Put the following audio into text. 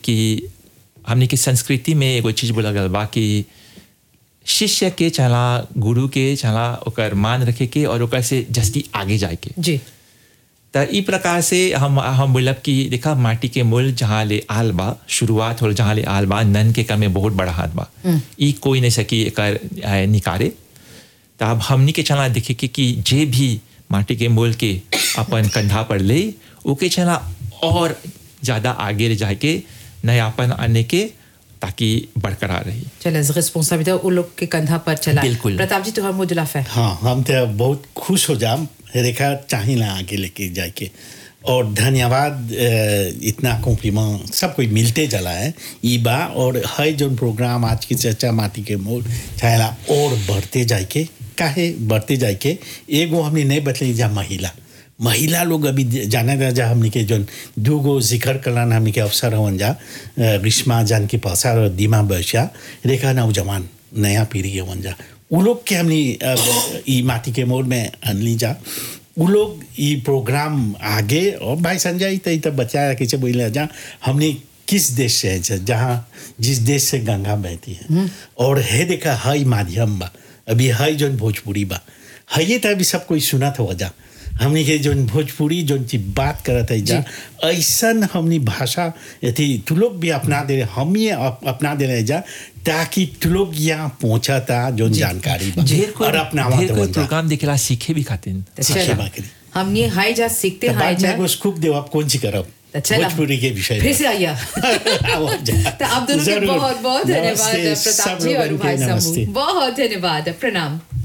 कि हमने के संस्कृति में एगो चीज बोला गल बा कि शिष्य के चला गुरु के चला ओकर मान रखे के और ओकर से जस्ती आगे जाए के जी त ई प्रकार से हम हम बोलब कि देखा माटी के मूल जहाँ ले आल बा शुरुआत हो जहाँ ले आल बा नन के कम में बहुत बड़ा हाथ बा ई कोई नहीं सकी एकर अ, निकारे त अब हमनी के चला देखे के कि जे भी माटी के मूल के अपन कंधा पर ले ओके चला और ज़्यादा आगे ले जाके नयापन आने के ताकि बरकरार रही चलो रिस्पॉन्सिबिलिटी उन लोग के कंधा पर चला बिल्कुल। प्रताप जी तुम्हारा मुझे लाफ है हाँ हम तो बहुत खुश हो जाम रेखा चाहिला आगे लेके जाके और धन्यवाद अ, इतना कॉम्प्लीमेंट सब कोई मिलते चला है ई बा और है जो प्रोग्राम आज की चर्चा माटी के मोड़ चाहेला और बढ़ते जाके काहे बढ़ते जाके एगो हमने नहीं बतली जा महिला महिला लोग अभी जाने जा जा हमने के जो दूगो जिक्र कलान हमने के अवसर हवन जा अ, ग्रीष्मा जान के पासा और दीमा बर्षा रेखा नौजवान नया पीढ़ी हवन जा उ लोग के हमने अ, ई माटी के मोड़ में अनली जा उ लोग ई प्रोग्राम आगे और भाई संजय तो तो बच्चा कैसे बोले जा हमने किस देश से है जहाँ जिस देश से गंगा बहती है और है देखा हई माध्यम बा अभी हई जोन भोजपुरी बा है तो अभी सब कोई सुना था वजह हमने के जोन भोजपुरी जोन चीज बात करत है जा ऐसन हमनी भाषा यदि तू लोग भी अपना दे हम ये अप, अपना दे रहे जा ताकि तू लोग यहाँ पहुंचा था जोन जानकारी बा ढेर कोई और अपना ढेर कोई प्रोग्राम देखेला सीखे भी खातिर शिक्षा चलो, बाकरी हम ये हाई जा सीखते तो हाई बाद में जा एगो स्कूप देव आप कौन सी करब तो चला। भोजपुरी के विषय फिर में। से आइया आओ, जा। तो आप दोनों के जरूर। बहुत बहुत धन्यवाद नमस्ते, प्रताप सब जी और लोगन के भाई नमस्ते। शंभू बहुत धन्यवाद प्रणाम